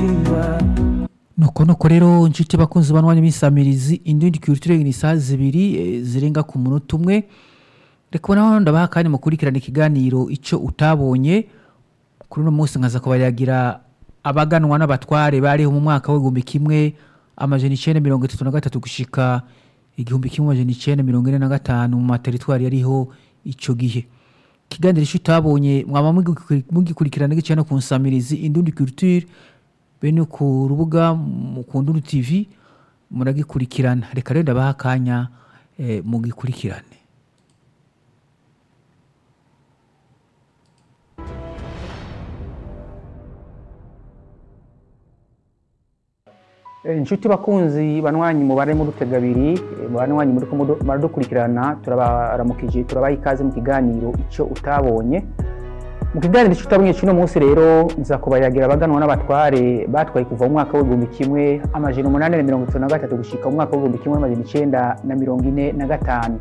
umutima nuko nuko rero nshuti bakunzi banwanya imisamirizi indundi culture ni saa zibiri eh, zirenga ku munota umwe reka ubona ndabaha kandi mukurikirana ikiganiro icyo utabonye kuri uno munsi nkaza kubayagira abaganwa n'abatware bariho mu mwaka w'igihumbi kimwe amajana icenda mirongo itatu na gatatu gushika igihumbi kimwe amajana icenda mirongo ine na gatanu mu materitwari yariho ico gihe ikiganiro icyo utabonye mwaba mugikuri- mugikurikirana gica no ku nsamirizi indundi culture bene ku rubuga mukunduru tv muragikurikirana reka rero ndabaha akanya eh, mugikurikirane Eh, inshuti bakunzi banywanyi mubare mu rutega abiri eh, mu banywanyi muri ko mudu- muradukurikirana turabaramukije turabaha ikaze mu kiganiro icyo utabonye mu kiganiro icyo utabonye cy'uno munsi rero nza kubayagira abaganwa n'abatware batwaye kuva mu mwaka w'igihumbi kimwe amajana umunani na mirongo itatu na gatatu gushika mu mwaka w'igihumbi kimwe amajana icenda na mirongo ine na gatanu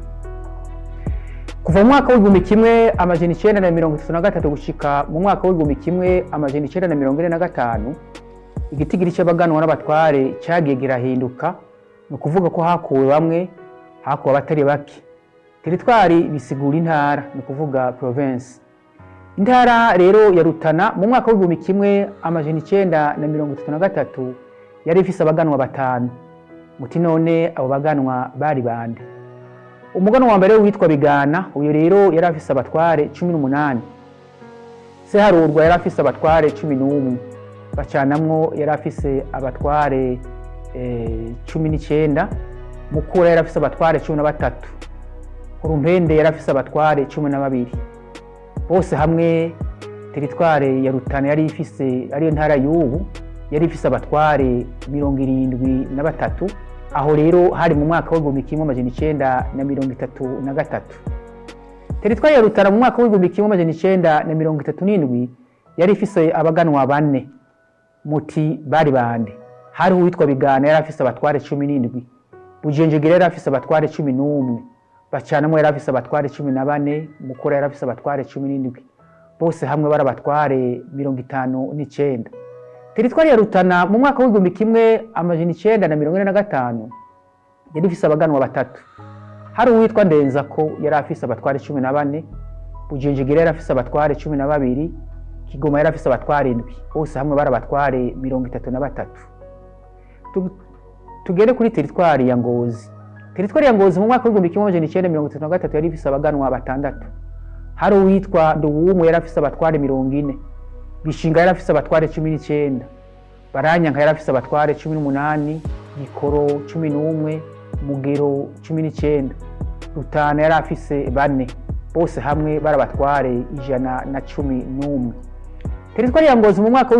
kuva mu mwaka w'igihumbi kimwe amajana icenda na mirongo itatu na gatatu gushika mu mwaka w'igihumbi kimwe amajana icenda na mirongo ine na gatanu igitigiri cy'abaganwa n'abatware cyagiye kirahinduka ni ukuvuga ko hakuwe bamwe hakuwe abatari bake teritwari bisigura intara ni ukuvuga province intara rero ya rutana mu mwaka w'igihumbi kimwe amajana icenda na mirongo itatu na gatatu yari ifise abaganwa batanu muti none abo baganwa bari bande umuganwa wa mbere witwa bigana uyu rero yari afise abatware cumi n'umunani seharurwa yari afise abatware cumi n'umwe bacanamwo yari afise abatware eh, cumi n'icyenda mukura yari afise abatware cumi na batatu urumpende yari afise abatware cumi na babiri bose hamwe teritware ya rutana yari ifise ariyo ntara y'ubu yari ifise abatware mirongo irindwi na batatu aho rero hari mu mwaka w'igihumbi kimwe amajana icenda na mirongo itatu na gatatu teritwari ya rutana mu mwaka w'igihumbi kimwe amajana icenda na mirongo itatu n'indwi yari ifise abaganwa bane muti bari bande hariho uwitwa bigana yari afise abatware cumi n'indwi bujenjegere yari afise abatware cumi n'umwe bacanamo yari afise abatware cumi na bane mukura yari afise abatware cumi n'indwi bose hamwe bari abatware mirongo itanu n'icenda teritwari ya rutana mu mwaka w'igihumbi kimwe amajana icenda na mirongo ine na gatanu yari ifise abaganwa batatu hari uwitwa ndenzako yari afise abatware cumi na bane bujenjegere yari afise abatware cumi na babiri kigoma yari afise abatware indwi bose hamwe bari abatware mirongo itatu na batatu Tu- tugere kuri teritwari ya ngozi teritwari ya ngozi mu mwaka w'igihumbi kimwe amajana icenda mirongo itatu na gatatu yari ifise abaganwa batandatu hari uwitwa nduwumwe yari afise abatware mirongo ine bishinga yari afise abatware cumi n'icenda baranyanka yari afise abatware cumi n'umunani gikoro cumi n'umwe mugero cumi n'icenda rutana yari afise bane bose hamwe bari abatware ijana na cumi n'umwe teritwari ya ngozi mu mwaka